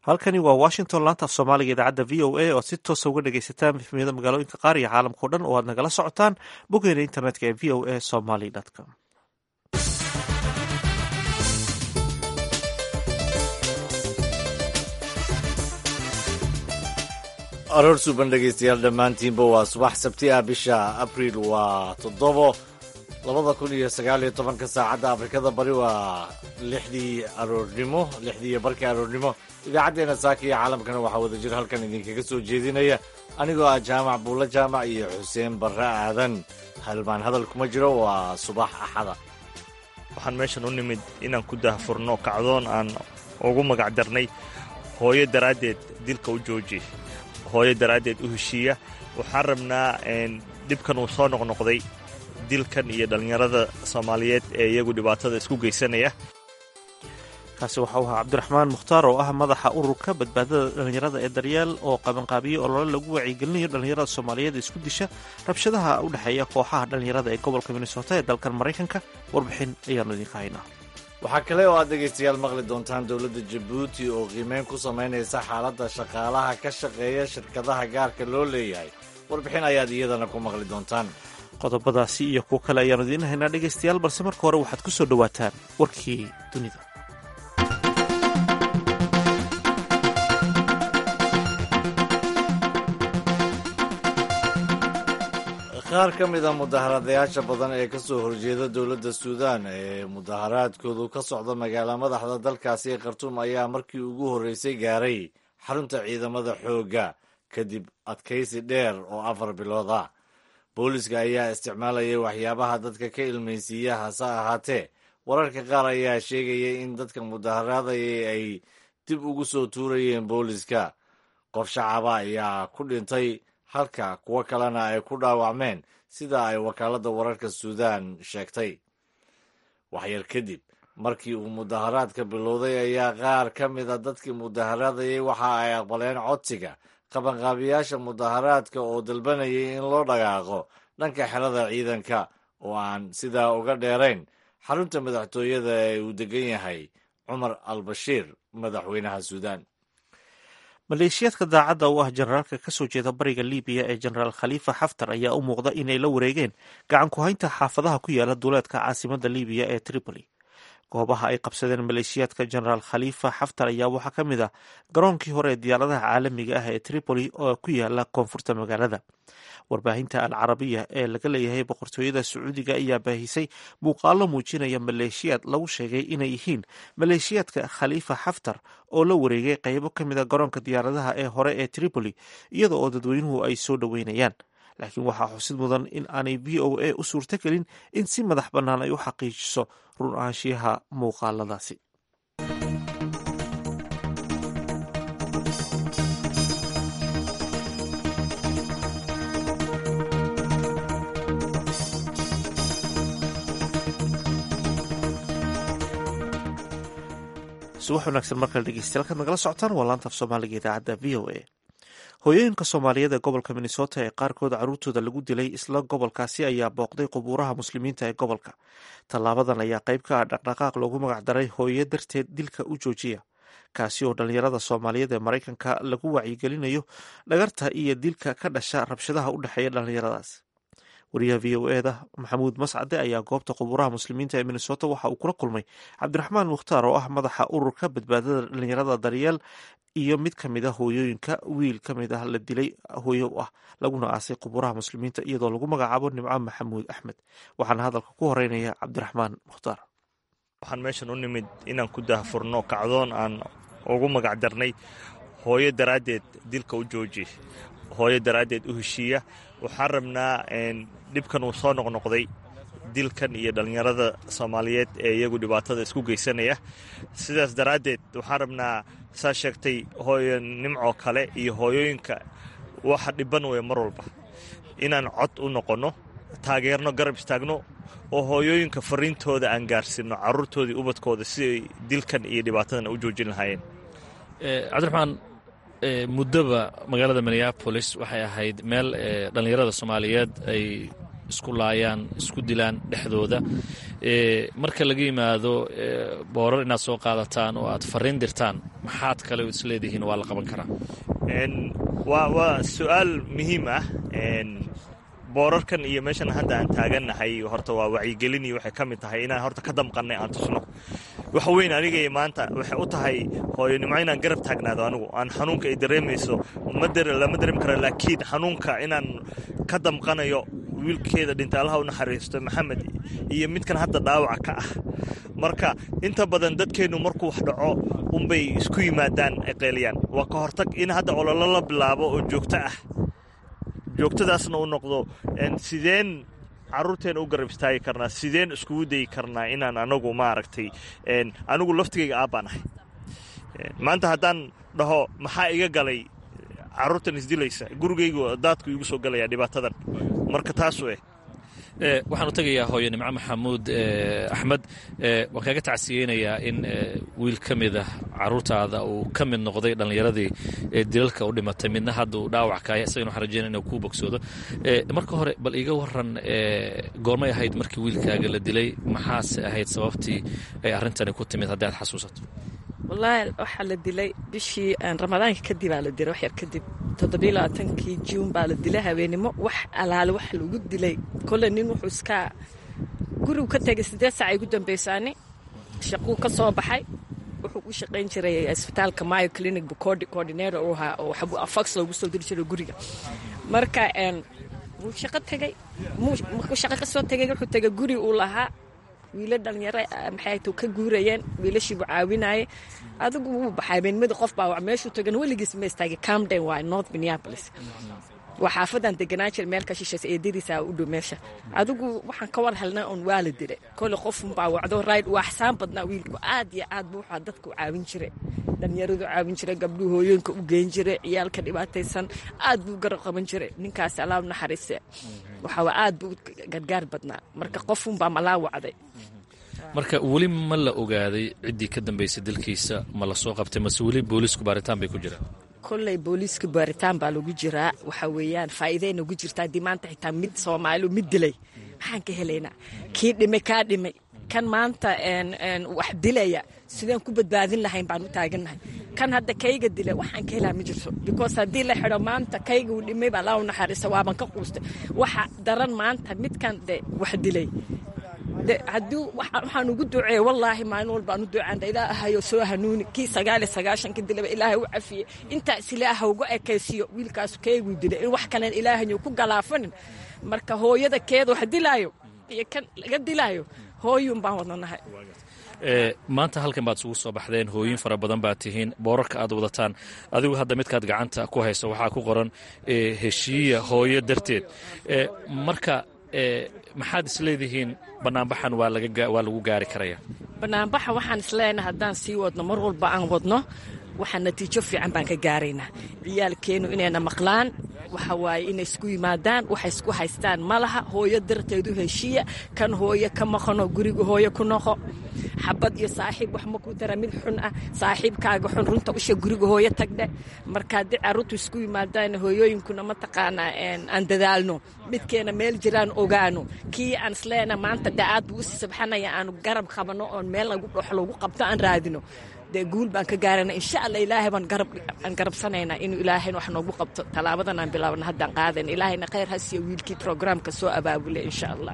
halkani waa washington laanta af soomaaliga idaacadda v o a oo si toosa uga dhegaysataan mifmiyada magaalooyinka qaar iyo caalamkao dhan oo aad nagala socotaan boggeena internetka ee v o a somaly com aroor suuban dhegaystayaal dhammaantiinba waa subax sabti ah bisha abriil waa toddobo labada kun iyo sagaal iyo tobanka saacadda afrikada bari waa lixdii aroornimo lixdii iyo barkii aroornimo idaacaddeena saaka iyo caalamkana waxaa wada jir halkan idinkaga soo jeedinaya anigoo ah jaamac buulla jaamac iyo xuseen barre aadan halmaan hadal kuma jiro waa subax axada waxaan meeshan u nimid inaan ku dahfurno kacdoon aan ugu magac darnay hooyo daraaddeed dilka u jooji hooyo daraaddeed u heshiiya waxaan rabnaa dhibkan uu soo noqnoqday dilkan iyo dhallinyarada soomaaliyeed ee iyagu dhibaatada isku geysanaya kaasi waxau ahaa cabdiraxmaan mukhtaar oo ah madaxa ururka badbaadada dhallinyarada ee daryeel oo qabanqaabiye olole lagu wacyigelinayo dhallinyarada soomaaliyeed ee isku disha rabshadaha u dhexeeya kooxaha dhallinyarada ee gobolka minnesota ee dalkan maraykanka warbixin ayaannu idinka haynaa waxaa kale oo aad dhegaystayaal maqli doontaan dowladda jabuuti oo qiimeyn ku samaynaysa xaaladda shaqaalaha ka shaqeeya shirkadaha gaarka loo leeyahay warbixin ayaad iyadana ku maqli doontaan qodobadaasi iyo kuwo kale ayaannu idiin haynaa dhegaystayaal balse marka hore waxaad ku soo dhowaataan warkii dunida qaar ka mid a mudaharadayaasha badan ee ka soo horjeeda dowladda suudaan ee mudaharaadkoodu ka socda magaala madaxda dalkaasi ee khartuum ayaa markii ugu horreysay gaaray xarunta ciidamada xoogga kadib adkaysi dheer oo afar bilood ah booliska ayaa isticmaalayay waxyaabaha dadka ka ilmaysiiya hase ahaatee wararka qaar ayaa sheegaya in dadka mudaharaadayay ay dib ugu soo tuurayeen booliska qof shacaba ayaa ku dhintay halka kuwo kalena ay ku dhaawacmeen sida ay wakaaladda wararka suudaan sheegtay waxyar kadib markii uu mudaharaadka bilowday ayaa qaar ka mid a dadkii mudaharaadayay waxa ay aqbaleen codsiga qabanqaabiyaasha mudaharaadka oo dalbanayay in loo dhaqaaqo dhanka xelada ciidanka oo aan sidaa uga dheerayn xarunta madaxtooyada ee uu degan yahay cumar al bashiir madaxweynaha suudaan maleeshiyaadka daacadda u ah generaalka ka soo jeeda bariga libiya ee genaraal khaliifa xaftar ayaa u muuqda inay la wareegeen gacan ku haynta xaafadaha ku yaala duuleedka caasimadda libiya ee tripoli goobaha ay qabsadeen maleeshiyaadka genaraal khaliifa xaftar ayaa waxaa ka mid ah garoonkii hore ee diyaaradaha caalamiga ah ee tripoli oo ku yaala koonfurta magaalada warbaahinta al carabiya ee laga leeyahay boqortooyada sacuudiga ayaa baahisay muuqaalo muujinaya maleeshiyaad lagu sheegay inay yihiin maleeshiyaadka khaliifa xaftar oo la wareegay qaybo ka mid a garoonka diyaaradaha ee hore ee tripoli iyada oo dadweynuhu ay soo dhoweynayaan laakiin waxaa xusid mudan in aanay v o a u suurto gelin in si madax bannaan ay u xaqiijiso run ahaanshiyaha muuqaaladaasi subax wanaagsan markale dhegeystayaal kaad nagala socotaan waa laanta af soomaaliga idaacadda v o a hooyooyinka soomaaliyeed ee gobolka minnesota ee qaarkood caruurtooda lagu dilay isla gobolkaasi ayaa booqday qubuuraha muslimiinta ee gobolka tallaabadan ayaa qayb ka ah dhaqdhaqaaq loogu magacdaray hooyo darteed dilka u joojiya kaasi oo dhallinyarada soomaaliyeed ee maraykanka lagu wacyigelinayo dhagarta iyo dilka ka dhasha rabshadaha u dhexeeya dhallinyaradaas wariyaha v o eda maxamuud mascade ayaa goobta qubuuraha muslimiinta ee minnesota waxa uu kula kulmay cabdiraxmaan mukhtaar oo ah madaxa ururka badbaadada dhallinyarada daryeel iyo mid ka mid a hooyooyinka wiil ka mid ah la dilay hooyo ah laguna aasay qubuuraha muslimiinta iyadoo lagu magacaabo nimco maxamuud axmed waxaana hadalka ku horeynaya cabdiraxmaan mukhtaar waxaan meeshan u nimid inaan ku dahfurno kacdoon aan ugu magac darnay hooyo daraaddeed dilka u jooji hooyo daraaddeed u heshiiya waxaan rabnaa dhibkan uu soo noqnoqday dilkan iyo dhallinyarada soomaaliyeed ee iyagu dhibaatada isku geysanaya sidaas daraaddeed waxaan rabnaa saa sheegtay hooyo nimcoo kale iyo hooyooyinka waxa dhiban weya mar walba inaan cod u noqonno taageerno garab istaagno oo hooyooyinka fariintooda aan gaarsiino caruurtoodii ubadkooda siday dilkan iyo dhibaatadan u joojin lahaayeen cabdiraxmaan muddoba magaalada minneabolis waxay ahayd meel dhallinyarada soomaaliyeed ay isku laayaan isku dilaan dhexdooda marka laga yimaado boorar inaad soo qaadataan oo aad fariin dirtaan maxaad kale oo isleedihiin waa la qaban karaa waa su-aal muhiim ah boorarkan iyo meeshan hadda aan taagannahay horta waa wacyigelin iyo waxay ka mid tahay inaan horta ka damqannay aan tusno waxa weyn anigay maanta waxay u tahay hooyonimo inaan garab taagnaado anigu aan xanuunka ay dareemayso lama dareemi kara laakiin xanuunka inaan ka damqanayo wiilkeeda dhinta allaha u naxariisto maxamed iyo midkan hadda dhaawaca ka ah marka inta badan dadkeennu markuu wax dhaco unbay isku yimaadaan ay qeeliyaan waa ka hortag in hadda ololo la bilaabo oo joogto ah joogtadaasna uu noqdo sideen caruurteena u garab istaagi karnaa sideen iskugu dayi karnaa inaan anagu maaragtay anigu laftigayga aabbaan ahay maanta haddaan dhaho maxaa iga galay caruurtan isdilaysa gurigaygu daadku iigu soo galaya dhibaatadan marka taasu eh waxaan u tegayaa hooye nimco maxamuud axmed waan kaaga tacsiyeynayaa in wiil ka mid ah caruurtaada uu ka mid noqday dhallinyaradii dilalka u dhimatay midna hadda uu dhaawac kaaya isagana waxaan rajeynaya inuu kuu bogsoodo marka hore bal iiga waran goormay ahayd markii wiilkaaga la dilay maxaase ahayd sababtii ay arrintani ku timid haddii aad xasuusato wallaahi waxaa la dilay bishii ramadaanka kadib aa la dilay wax yar kadib toddobiyo labaatankii juun baa la dilay habeenimo wax alaale wax lagu dilay kole nin wuxuu iska gurigu ka tegay siddeed saac ay gu dambaysaani shaquu ka soo baxay wuxuu u shaqayn jiray isbitaalka mayo clinic bucodi coordinator uu ahaa oo fax loogu soo diri jiray guriga marka wuu shaqo tegey markuu shaqo ka soo tegay wuxuu tegay guri uu lahaa wiilo dhalinyaro maxay ka guurayeen wiilashiibuu caawinayay adigu wuu baxay habeenimada qof baa meeshuu tagan weligiis ma istaagay camden waa north minneapolis waa xaafadan deganaan jira meel ka shishaysa eedadiisa u dhow meesha adigu waxaan ka war helnay oon waa la dilay kole qofunbaa wacdo rayd waa axsaan badnaa wiilku aad iyo aad buu waxaa dadka u caawin jiray dhalinyaradu caawin jiray gabdhuhu hooyooyinka u geyn jiray ciyaalka dhibaataysan aad buu garab qaban jiray ninkaasi allaab naxariise waxaa aad buu gargaar badnaa marka qofunbaa malaa wacday marka weli ma la ogaaday ciddii ka dambaysay dalkiisa ma la soo qabtay mase weli boolisku baaritaan bay ku jiraan kolley booliiska baaritaan baa lagu jiraa waxa weeyaan faa'iiday nagu jirtaa haddii maanta xitaa mid soomaaliu mid dilay maxaan ka helaynaa kii dhimay kaa dhimay kan maanta wax dilaya sideen ku badbaadin lahayn baan u taagannahay kan hadda kayga dilay waxaan ka helaa ma jirto because haddii la xidho maanta kayga uu dhimay baa laa u naxariista waaban ka quustay waxa daran maanta midkan de wax dilay haddii waxaan ugu duceeye wallaahi maalin walba aan u ducaanda ilaahayo soo hanuuni kii sagaal iyo sagaashanka dilaba ilaahay u cafiye intaas ilaaha uga ekaysiiyo wiilkaas keeguu dilay in wax kalen ilaahayo ku galaafanin marka hooyada keeda wax dilaayo iyo kan laga dilaayo hooyuun baan wadanahay maanta halkan baad isugu soo baxdeen hooyin fara badan baad tihiin boorarka aad wadataan adigu hadda midkaad gacanta ku hayso waxaa ku qoran heshiiya hooyo darteed marka maxaad isleedihiin banaanbaxan waa lagu gaari karaya banaanbaxa waxaan isleenahay haddaan sii wadno mar walba aan wadno waxaa natiijo fiican baan ka gaaraynaa ciyaalkeennu inayna maqlaan waxa waaye inay isku yimaadaan waxay isku haystaan ma laha hooyo darteedu heshiiya kan hooyo ka maqano guriga hooyo ku noqo xabad iyo saaxiib wax ma ku dara mid xun ah saaxiibkaaga xun runta usha guriga hooyo tagdhe marka haddii carruurtu isku yimaadaan hooyooyinkuna mataqaanaa aan dadaalno midkeena meel jiraan ogaano kii aan isleena maanta de aad buu usii sabxanaya aanu garab qabano oon meel lagu dhox lagu qabto aan raadino dee guul baan ka gaarana insha alla ilaahay baan aan garabsanaynaa inuu ilaahayn wax noogu qabto tallaabadan aan bilaabna haddaan qaadayna ilaahayna khayr ha siiyo wiilkii programka soo abaabulay insha allah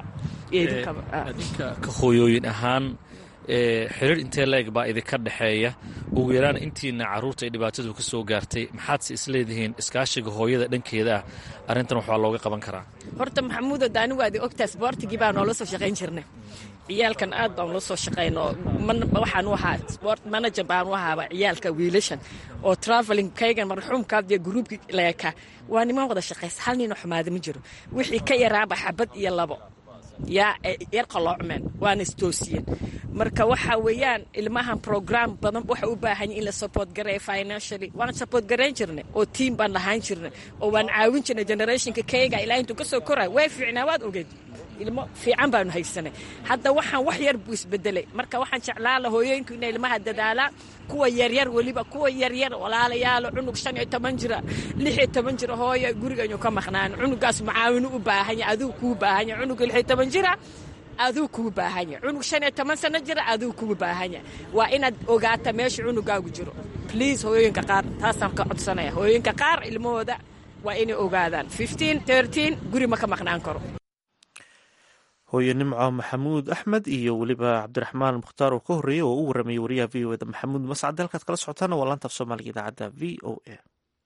idinka ka hooyooyin ahaan xiriir intee leeg baa idinka dhexeeya ugu yaraan intiina carruurta ay dhibaatadu ka soo gaartay maxaadse isleedihiin iskaashiga hooyada dhankeeda ah arrintan waxbaa looga qaban karaa horta maxamuudo daani waadi ogtaa sboortigii baa noola soo shaqayn jirnay ciyaalkan aad baan ula soo shaqayno waxaan u ahaa sport manager baan u ahaaba ciyaalka wiilashan oo traveling kaygan marxuumkaad iyo gruubkii leeka waa niman wada shaqaysa hal nina xumaada ma jiro wixii ka yaraaba xabad iyo labo yaa yar qaloocmeen waana istoosiyeen marka waxa weeyaan ilmahan program badan waxa u baahan in la support gareeyo financially waan support garayn jirnay oo team baan lahaan jirnay oo waan caawin jirnay generationka kayga ilaa intuu ka soo korayo way fiicnaa waad ogeed ilmo fiican baanu haysanay hadda waxaan wax yar buu isbedelay marka waxaan jeclaan la hooyooyinku inay ilmaha dadaalaan kuwa yaryar weliba kuwa yaryar walaalayaalo cunug shan iyo toban jira lix iyo toban jira hooyo gurigaynu ka maqnaan cunugaas macaawinu u baahan yahay aduu kuu baahan yahay cunug lix iyo toban jira aduu kugu baahan yahay cunug shan iyo toban sano jira aduu kugu baahan yahay waa inaad ogaata meesha cunugaagu jiro bliase hooyooyinka qaar taasaan ka codsanaya hooyooyinka qaar ilmahooda waa inay ogaadaan guri ma ka maqnaan karo hooye nimco maxamuud axmed iyo weliba cabdiraxmaan mukhtaar oo ka horreeyey oo u warramayay wariyaha v o eda maxamuud mascade halkaad kala socotaana waa laanta af soomaaliga idaacadda v o a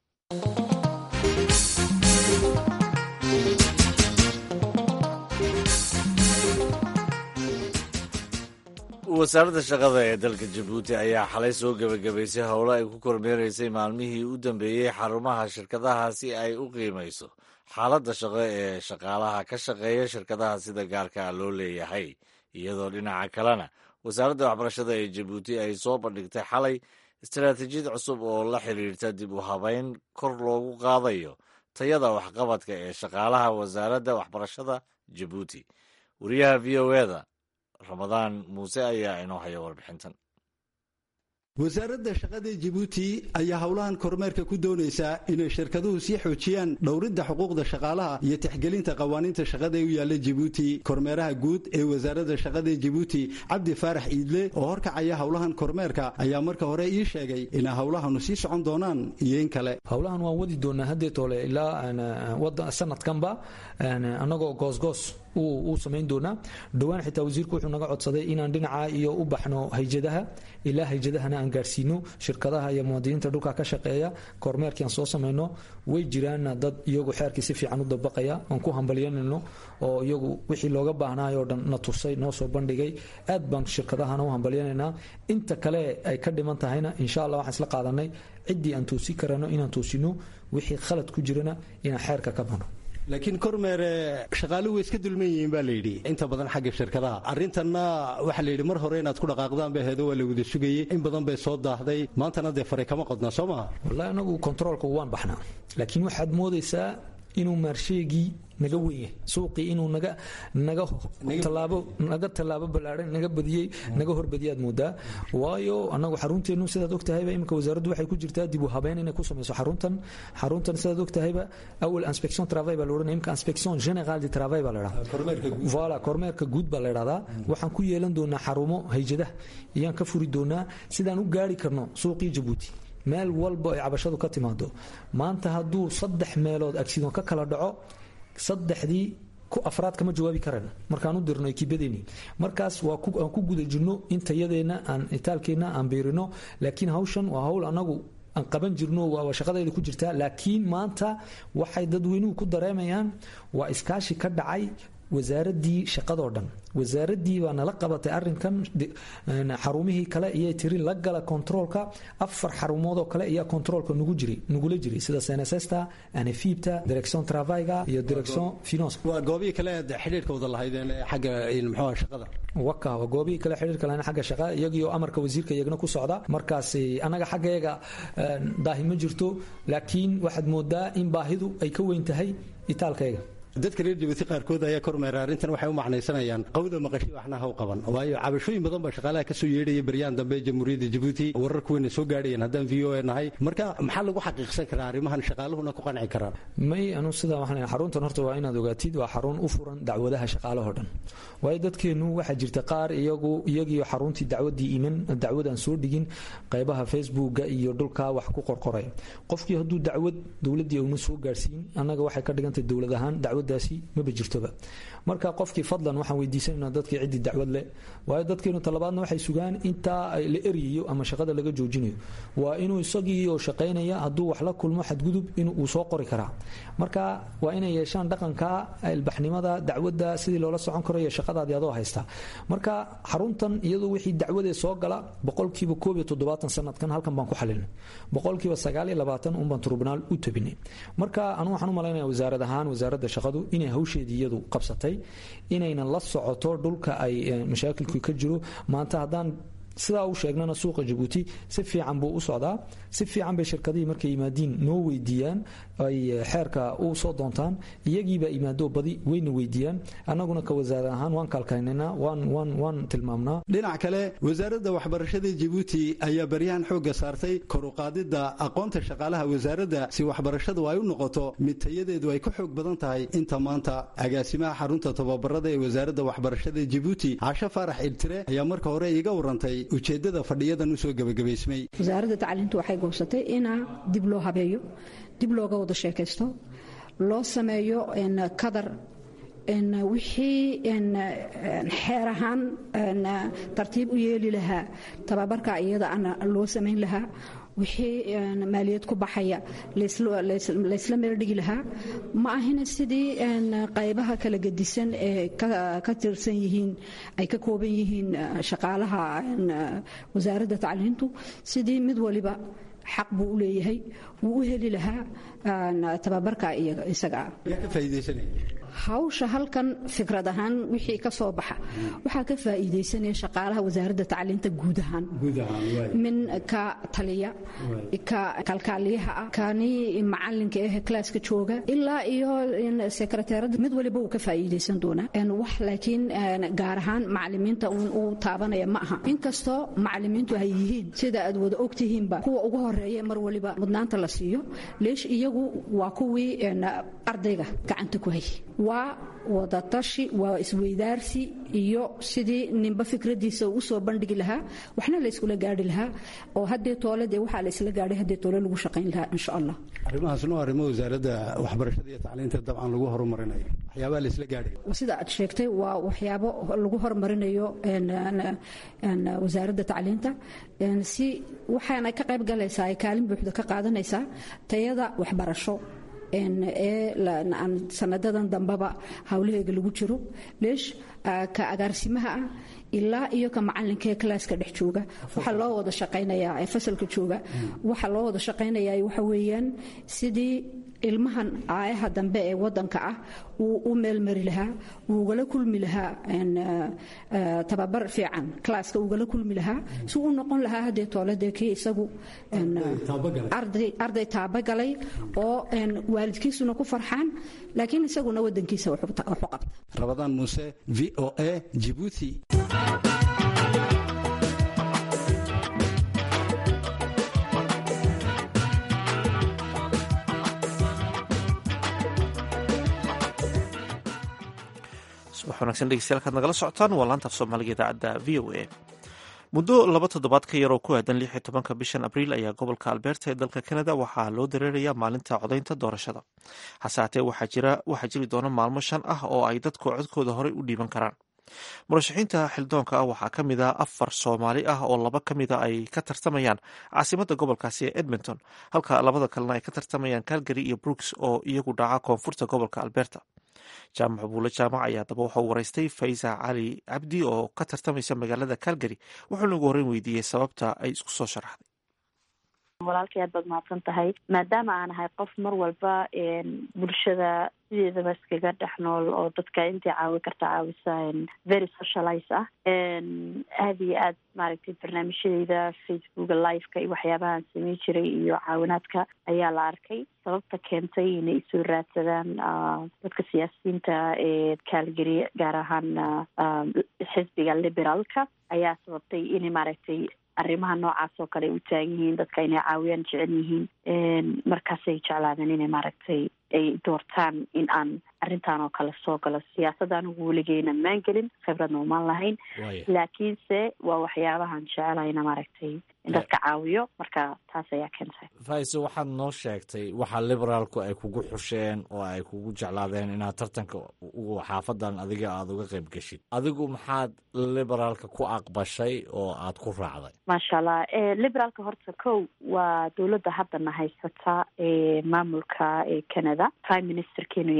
wasaaradda shaqada ee dalka jabuuti ayaa xalay soo gebagabaysay howlo ay ku kormeeraysay maalmihii u dambeeyey xarumaha shirkadaha si ay u qiimayso xaaladda shaqo ee shaqaalaha ka shaqeeya shirkadaha sida gaarka ah loo leeyahay iyadoo dhinaca kalena wasaaradda waxbarashada ee jabuuti ay soo bandhigtay xalay istaraatiijiyad cusub oo la xiriirta dib u habeyn kor loogu qaadayo tayada waxqabadka ee shaqaalaha wasaaradda waxbarashada jabuuti wariyaha v o eda ramadaan muuse ayaa inoo haya warbixintan wasaaradda shaqada jabuuti ayaa howlahan kormeerka ku doonaysaa inay shirkaduhu sii xoojiyaan dhowridda xuquuqda shaqaalaha iyo tixgelinta qawaaniinta shaqada ee u yaalla jabuuti kormeeraha guud ee wasaaradda shaqada jabuuti cabdi faarax iidle oo horkacaya howlahan kormeerka ayaa marka hore ii sheegay inay howlahanu sii socon doonaan iyo in kale howlahan waan wadi doonaa haddeetoole ilaa sanadkanba annagoo goosgoos uu samayn doonaa dhowaan xitaa wasiirku wuxuu naga codsaday inaan dhinaca iyo u baxno hayjadaha ilaa hayjadahana aan gaarsiino shirkadaha iyo muwaadiniinta dhulka ka shaqeeya kormeerkii aan soo samayno way jiraan dad iyagu xeerkii si fiican u dabaqaya aan ku hambalyanayno oo iyagu wixii looga baahnaayoo dhan na tusay noo soo bandhigay aad baan shirkadahana u hambalyanaynaa inta kale ay ka dhiman tahayna insha allah waxaan isla qaadanay ciddii aan toosi karano inaan toosino wixii khalad ku jirana inaan xeerka ka bano laakiin kormeere shaqaaluhu way iska dulman yihiin baa layidhi inta badan xagga shirkadaha arrintanna waxaa layidhi mar hore inaad ku dhaqaaqdaan bay aheedo waa la wada sugayey in badan bay soo daahday maantana dee faray kama qodnaa soo maha wallahi anagu kontaroolka waan baxnaa laakiin waxaad moodaysaa inuu maarsheegii naga wenyahay suuqii inuu naga naga tallaabo naga tallaabo ballaadhan naga badiyey naga horbadiyaad moodaa waayo annagu xarunteennu sidaad ogtahayba iminka wasaaraddu waxay ku jirtaa dib u habeyn inay ku samayso xaruntan xaruntan sidaad ogtahayba awal inspection travail baa la odhanaya imika inspection general de travail baa la dhahdaa voilà kormeerka guud baa la dhahdaa waxaan ku yeelan doonaa xarumo hayjadaha iyaan ka furi doonaa sidaan u gaari karno suuqii jabuuti meel walba ay cabashadu ka timaado maanta hadduu saddex meelood agsidon ka kala dhaco saddexdii afraad kama jawaabi karan markaan u dirno ekibadeeni markaas aan ku guda jirno in tayadeenna aan itaalkeenna aan biirino laakiin hawshan waa hawl anagu aan qaban jirno waa shaqadayda ku jirtaa laakiin maanta waxay dadweynuhu ku dareemayaan waa iskaashi ka dhacay wasaaraddii shaqadoo dhan wasaaraddii baa nala qabatay arinkan xarumihii kale iyay tiri la gala kontaroolka afar xarumoodoo kale ayaa kontaroolka nugu jiray nugula jiray sida senesesta anefibta direction travaiga iyo direction finance waa goobihii kale aad xidhiirka wada lahaydeen xagga muxuu shaqada waka waa goobihii kale xidhiirka lahayn xagga shaqada iyagiyo amarka wasiirka iyagana ku socda markaas annaga xaggayaga daahi ma jirto laakiin waxaad moodaa in baahidu ay ka weyn tahay itaalkayga dadka reer jabuuti qaarkood ayaa kormeera arrintan waxay u macnaysanayaan qawda maqashi waxna haw qaban waayo cabashooyin badan baa shaqaalaha ka soo yeedhaya beryaan dambe jamhuuriyadda jabuuti warar kuweyna soo gaadhayeen haddaan v o a nahay marka maxaa lagu xaqiiqsan karaa arrimahan shaqaaluhuna ku qanci karaan may anu sidaa waxaan xaruntan horta waa inaad ogaatid waa xarun u furan dacwadaha shaqaalahoo dhan waayo dadkeennu waxaa jirta qaar iyagu iyagiyo xaruntii dacwadii iman dacwadaan soo dhigin qaybaha facebooka iyo dhulka wax ku qorqoray qofkii hadduu dacwad dowladdii una soo gaarsiin annaga waxay ka dhigantay dowlad ahaan dacwadaasi maba jirtoba marka qofkii fadlan waxaan weydiisanayna dadkii ciddii dacwad leh waayo dadkeenu talabaadna waxay sugaan intaa la eryayo ama shaqada laga joojinayo waa inuu isagii oo shaqaynaya hadduu wax la kulmo xadgudub inuu soo qori karaa marka waa inay yeeshaan dhaqanka ilbaxnimada dacwadda sidii loola socon karo iyo shaqadaadii adoo haysta marka xaruntan iyadoo wixii dacwadee soo gala boqolkiiba koob iyo toddobaatan sanadkan halkan baan ku xalinay boqolkiiba sagaal iyo labaatan unbaan tribunal u tabinay marka anu waxaan u malaynaya wasaarad ahaan wasaaradda shaqadu inay hawsheedii iyadu qabsatay inayna la socoto dhulka ay mashaakilku ka jiro maanta haddaan sidaa u sheegnana suuqa jabuuti si fiican buu u socdaa si fiican bay shirkadihii markay yimaadiin noo weydiiyaan ay xeerka u soo doontaan iyagiibaa imaado badi wayna weydiiyaan annaguna ka wasaare ahaan waan kaalkaynaynaa waan waan waan tilmaamnaa dhinac kale wasaaradda waxbarashada jabuuti ayaa baryahan xoogga saartay koruqaadidda aqoonta shaqaalaha wasaaradda si waxbarashadu ay u noqoto mid tayadeedu ay ka xoog badan tahay inta maanta agaasimaha xarunta tababarada ee wasaaradda waxbarashada jabuuti casho faarax iltire ayaa marka hore iiga warantay ujeeddada fadhiyadan usoo gebagabaysmay wasaaradda tacliintu waxay goobsatay inaa dib loo habeeyo dib looga wada sheekaysto loo sameeyo kadar wixii xeer ahaan tartiib u yeeli lahaa tababarka iyada ana loo samayn lahaa wixii maaliyad ku baxaya laysla meel dhigi lahaa ma ahina sidii qaybaha kala gedisan ee ka tirsan yihiin ay ka kooban yihiin shaqaalaha wasaaradda tacliintu sidii mid waliba xaq buu u leeyahay wuu u heli lahaa tababarka isaga hawsha halkan fikrad ahaan wixii ka soo baxa waxaa ka faa'iidaysanaya shaqaalaha wasaaradda tacliinta guud ahaan min ka taliya ka kalkaaliyaha ah kani macalinka eh klaaska jooga ilaa iyo sekreteerada mid waliba uu ka faa'iidaysan doonaa wax laakiin gaar ahaan macalimiinta uun uu taabanaya ma aha inkastoo macalimiintu ay yihiin sida aad wada ogtihiinba kuwa ugu horeeya mar waliba mudnaanta la siiyo leesh iyagu waa kuwii ardayga gacanta ku hay waa wadatashi waa isweydaarsi iyo sidii ninba fikradiisa u soo bandhigi lahaa waxna layskula gaari lahaa oo haddee toole dee waxaa laysla gaadhay haddee toole lagu shaqayn lahaa insha allah arrimahaasna waa arrimo wasaaradda waxbarashada iyo tacliinta dabcan lagu horumarinayo waxyaabaha laysla gaadhay sida aad sheegtay waa waxyaabo lagu horumarinayo wasaaradda tacliinta si waxaana ka qayb galaysaa ay kaalin buuxda ka qaadanaysaa tayada waxbarasho ee sanadadan dambeba hawlaheega lagu jiro leesh ka agaarsimaha ah ilaa iyo ka macalinka ee kalaaska dhex jooga waxaa loo wada shaqaynayaa ee fasalka jooga waxaa loo wada shaqaynayaa waxa weeyaan sidii ilmahan aayaha dambe ee wadanka ah uu u meelmari lahaa uugala kulmi lahaa tababar fiican klaaska ugala kulmi lahaa si uu noqon lahaa haddee tooladee kii isagu arday taabagalay oo waalidkiisuna ku farxaan laakiin isaguna wadankiisa waxu qabta rabadaan muuse v o a jibuuti subax wanagsan dhegeystayaal kaad nagala socotaan waa laanta af soomaaliga idaacadda v o a muddo laba toddobaad ka yar oo ku aadan lix iyo tobanka bishan abriil ayaa gobolka alberta ee dalka canada waxaa loo dareerayaa maalinta codaynta doorashada hase haatee waxaa jiri doona maalmo shan ah oo ay dadku codkooda horey u dhiiban karaan murashaxiinta xildoonka ah waxaa ka mid a afar soomaali ah oo laba ka mida ay ka tartamayaan caasimadda gobolkaasi ee edmonton halka labada kalena ay ka tartamayaan calgary iyo brooks oo iyagu dhaca koonfurta gobolka alberta jaamac buule jaamac ayaa daba waxau waraystay faysa cali cabdi oo ka tartamaysa magaalada calgary wuxuuna ugu horreyn weydiiyey sababta ay isku soo sharaxday walaalkay aad baad mahadsan tahay maadaama aan ahay qof mar walba bulshada sideedaba iskaga dhex nool oo dadka intii caawi karta caawisa very socialize ah aada iyo aad maaragtay barnaamijyadeyda facebooka liveka iyo waxyaabahaan samey jiray iyo caawinaadka ayaa la arkay sababta keentay inay isoo raadsadaan dadka siyaasiyiinta ee calgary gaar ahaan xisbiga liberaalka ayaa sababtay inay maaragtay arrimaha noocaas oo kale u taagan yihiin dadka inay caawiyaan jecel yihiin markaasay jeclaadeen inay maaragtay ay doortaan in aan arrintan oo kale soo galo siyaasada anigu weligeyna maan gelin khibradna umaan lahayn laakiinse waa waxyaabahan jecelahayna maaragtay in dadka caawiyo marka taas ayaa keentay faiso waxaad noo sheegtay waxa liberaalku ay kugu xusheen oo ay kugu jeclaadeen inaad tartanka xaafadan adiga aada uga qayb geshid adigu maxaad liberaalka ku aqbashay oo aad ku raacday maasha allah liberaalka horta kow waa dowladda haddana haysata ee maamulka ee canada prime ministerkeenu yahay justin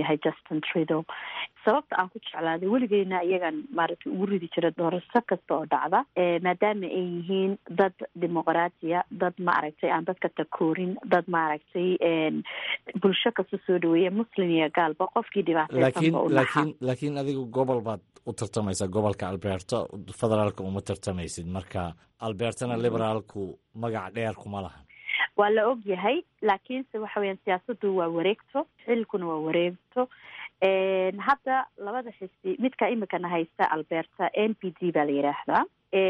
justin trudeau sababta aan ku jeclaaday weligeyna iyagan maaragtay ugu ridi jira doorasho kasta oo dhacda maadaama ay yihiin dad dimuqraatiya dad maaragtay aan dadka takoorin dad maaragtay bulsho kasta soo dhaweeya muslim iyo gaalba qofkii laakiin dhibaateysanba u laakiin laakiin adigu gobol baad u tartamaysaa gobolka alberta federaalka uma tartamaysid marka albertana liberaalku magac dheer kuma lahan waa la og yahay laakiinse waxa weyaan siyaasadu waa wareegto xilkuna waa wareegto hadda labada xisbi midka imikana haysta alberta n p d baa la yidhaahdaa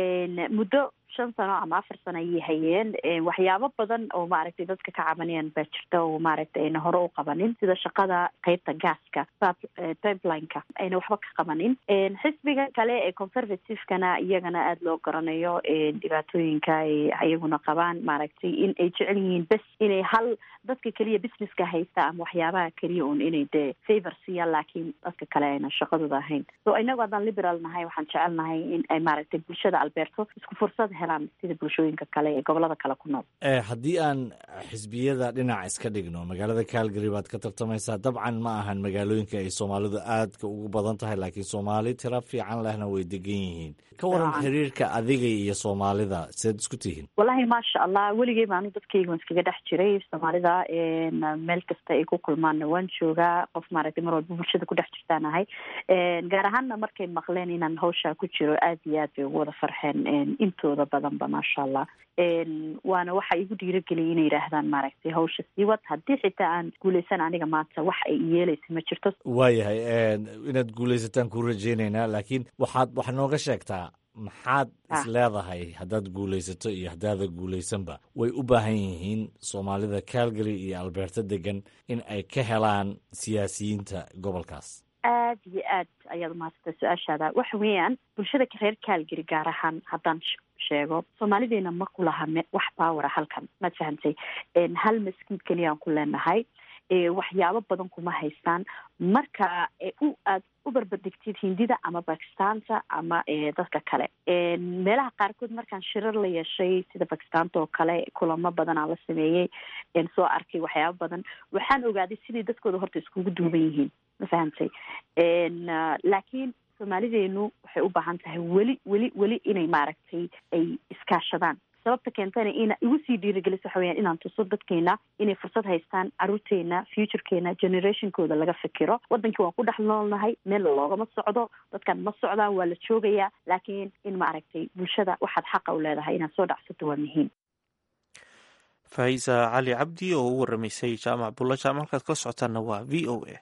muddo shan sano ama afar sano ayay hayeen waxyaabo badan oo maaragtay dadka ka cabanayaan baa jirta oo maaragtay ayna hore u qabanin sida shaqada qeybta gaaska pipelineka ayna waxba ka qabanin xisbiga kale ee conservativekana iyagana aada loo garanayo dhibaatooyinka ay iyaguna qabaan maaragtay in ay jecel yihiin bes inay hal dadka keliya businesska haysta ama waxyaabaha keliya un inay dee favor siiyaan laakiin dadka kale ayna shaqadooda ahayn so inagu haddaan liberal nahay waxaan jecelnahay in ay maaragtay bulshada alberto isku fursad helaan sida bulshooyinka kale ee gobolada kale ku nool haddii aan xisbiyada dhinac iska dhigno magaalada calgary baad ka tartamaysaa dabcan ma ahan magaalooyinka ay soomaalidu aadka ugu badan tahay laakiin soomaali tira fiican lehna way degan yihiin ka waran xiriirka adiga iyo soomaalida sidaad isku tihiin wallahi maasha allah weligey baanu dadkayga waan iskaga dhex jiray soomaalida meel kasta ay ku kulmaanna waan joogaa qof maaragtay mar walba bulshada ku dhex jirtaan ahay gaar ahaanna markay maqleen inaan hawshaa ku jiro aad iyo aad bay ugu wada farxeen intooda badanba maasha allah waana waxa igu dhiirageliyay inay yidhaahdaan maaragtay hawsha sii wad haddii xitaa aan guuleysan aniga maanta wax ay yeeleysa ma jirto waayahay inaad guuleysataan ku rajeynaynaa laakiin waxaad wax nooga sheegtaa maxaad is leedahay haddaad guulaysato iyo haddaada guulaysanba way u baahan yihiin soomaalida calgary iyo alberta degan in ay ka helaan siyaasiyiinta gobolkaas aad iyo aad ayaad umahadsatay su-aashaada waxa weeyaan bulshada reer calgary gaar ahaan haddaan sheego soomaalideena ma ku laha wax baawara halkan maad fahantay hal maskiid keliyaan ku leenahay waxyaabo badan kuma haystaan marka u aad u barbardhigtid hindida ama bakistaanta ama dadka kale meelaha qaarkood markaan shirar la yeeshay sida bakistaanta oo kale kulamo badan aan la sameeyey soo arkay waxyaabo badan waxaan ogaaday sidai dadkooda horta iskugu duuban yihiin ma fahantay laakiin soomaalideenu waxay u baahan tahay weli weli weli inay maaragtay ay iskaashadaan sababta keentana ina igu sii dhiirigeliso waxa weyaan inaan tuso dadkeena inay fursad haystaan caruurteena futurekeena generationkooda laga fikiro wadankii waan ku dhex noolnahay meel loogama socdo dadkan ma socdaan waa la joogayaa laakiin in maaragtay bulshada waxaad xaqa u leedahay inaad soo dhacsato waa muhiim faaiisa cali cabdi oo u waramaysay jaamac bulla jaamac halkaad kala socotaanna waa v o a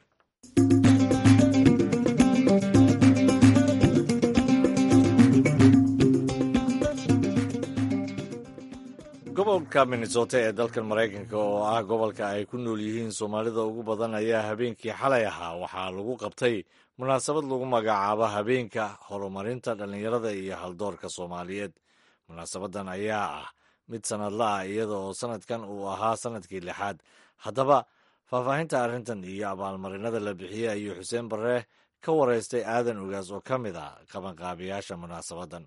gobolka minnesota ee dalkan maraykanka oo ah gobolka ay ku nool yihiin soomaalida ugu badan ayaa habeenkii xalay ahaa waxaa lagu qabtay munaasabad lagu magacaabo habeenka horumarinta dhallinyarada iyo haldoorka soomaaliyeed munaasabadan ayaa ah mid sanadla ah iyada oo sanadkan uu ahaa sanadkii lixaad haddaba faahfaahinta arrintan iyo abaalmarinada la bixiyey ayuu xuseen barre ka wareystay aadan ogaas oo ka mid ah qabanqaabiyaasha munaasabadan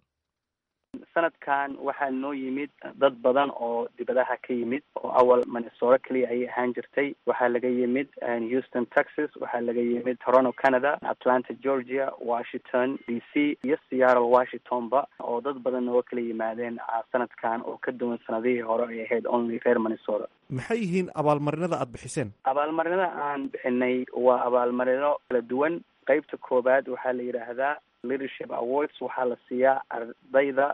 sanadkan waxaa noo yimid dad badan oo dibadaha ka yimid oo awal minnesota keliya ayay ahaan jirtay waxaa laga yimid houston texas waxaa laga yimid toronto canada atlanta georgia washington d c iyo seattle washingtonba oo dad badan nooga kala yimaadeen sanadkan oo ka duwan sanadihii hore ay ahayd only reer minnesota maxay yihiin abaalmarinada aada bixiseen abaalmarinada aan bixinay waa abaalmarino kala duwan qeybta koowaad waxaa la yidhaahdaa leadership awards waxaa la siiyaa ardayda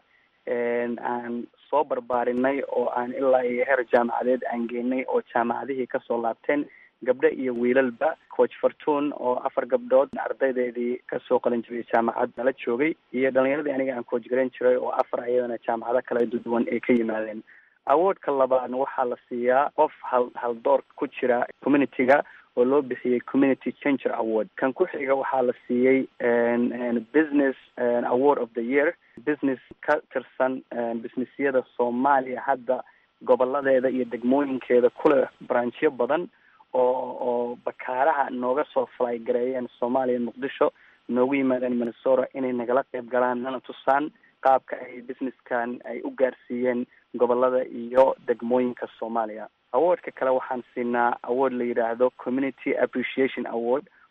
aan soo barbaarinay oo aan ilaa iyo heer jaamacadeed aan geenay oo jaamacadihii kasoo laabteen gabdho iyo wiilalba coach fartuun oo afar gabdhood ardaydeedii kasoo qalin jibiyay jaamacad nala joogay iyo dhalinyaradii aniga aan coach garan jiray oo afar iyadana jaamacado kala duwan ay ka yimaadeen awardka labaadna waxaa la siiyaa qof hal haldoor ku jira community-ga oo loo bixiyey community changer award kan ku xiga waxaa la siiyey business award of the year business ka tirsan businessyada soomaaliya hadda goboladeeda iyo degmooyinkeeda kuleh branchyo badan oo oo bakaaraha nooga soo fly gareeyeen soomaaliya muqdisho noogu yimaadeen minnesota inay nagala qeyb galaan nana tusaan qaabka ay businesskan ay u gaarsiiyeen gobolada iyo degmooyinka soomaaliya awardka kale waxaan siinaa award la yidhaahdo community appreciation award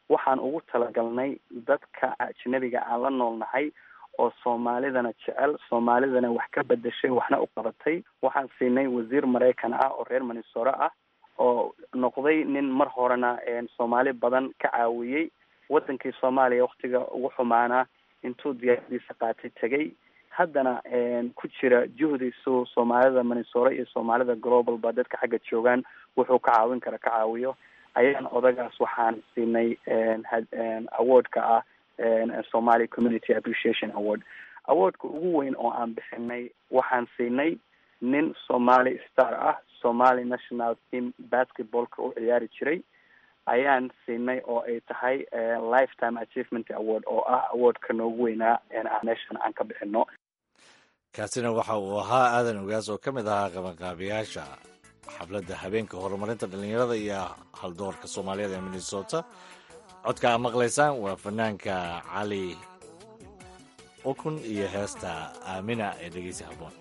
waxaan ugu talagalnay dadka ajnabiga aan la noolnahay oo soomaalidana jecel soomaalidana wax ka bedeshay waxna u qabatay waxaan siinay wasiir maraykan ah oo reer minnesota ah oo noqday nin mar horena soomaali badan ka caawiyey wadankii soomaaliya waktiga ugu xumaana intuu diyaaradiisa qaatay tegay haddana ku jira juhdiisu soomaalida minnesota iyo soomaalida global ba dadka xagga joogaan wuxuu ka caawin kara ka caawiyo ayaan odagaas waxaan siinay awardka ah somali community appreciation award awardka ugu weyn oo aan bixinay waxaan siinay nin somali star ah somali national team basketballka u ciyaari jiray ayaan siinay oo ay tahay lifetime achievement award oo ah awardka noogu weynaa meeshan aan ka bixino kaasina waxa uu ahaa aadan ogaas oo ka mid ahaa qabanqaabiyaasha xafladda habeenka horumarinta dhallinyarada iyo haldoorka soomaaliyeed ee minnesota codka aad maqlaysaan waa fanaanka cali ukun iyo heesta aamina ee dhegeysi habboon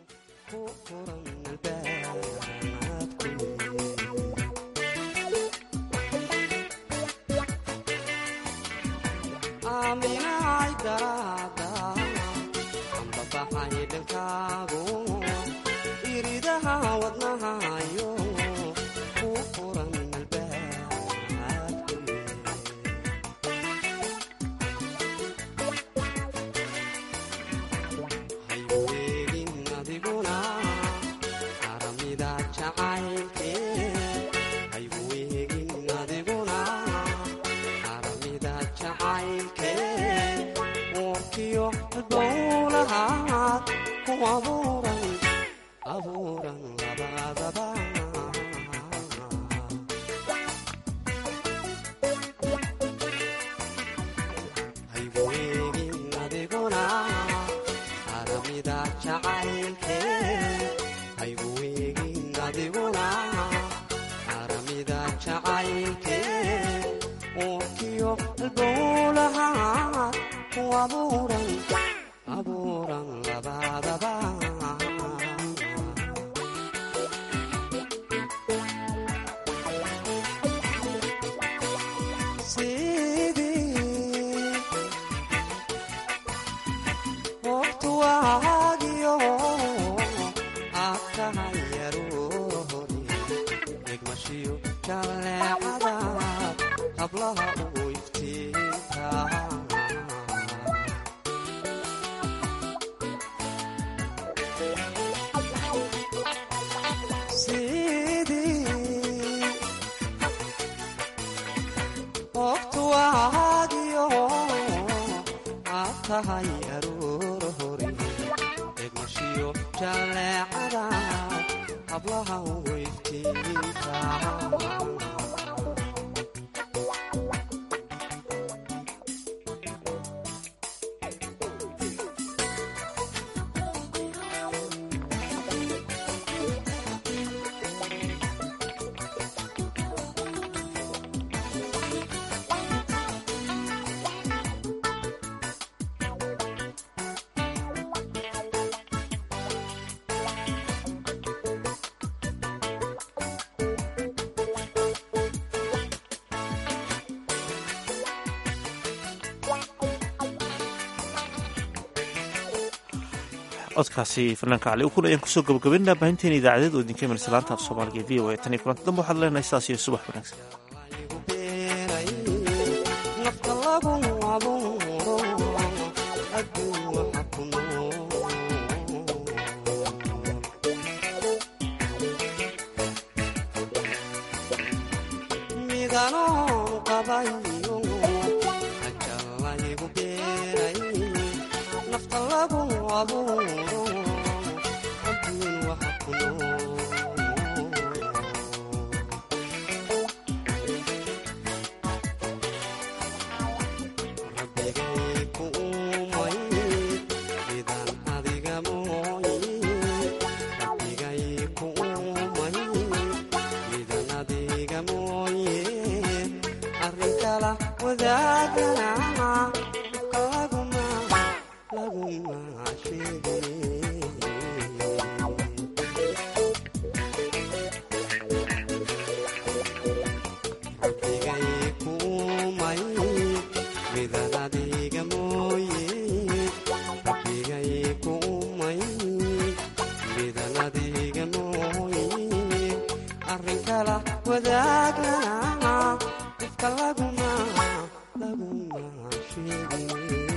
codkaasi fanaanka cali ukun ayaan kusoo gabagabaynaa baahinteena idaacadeed oo idinka imanaysa laanta af soomaaliga v o a tan iyo kulanta dambe waxaad leenahay sidaas iyo subax wanaagsan Rabigay kumay adiga nooye arrin kala wadaagana ifka laguma laguma sheegin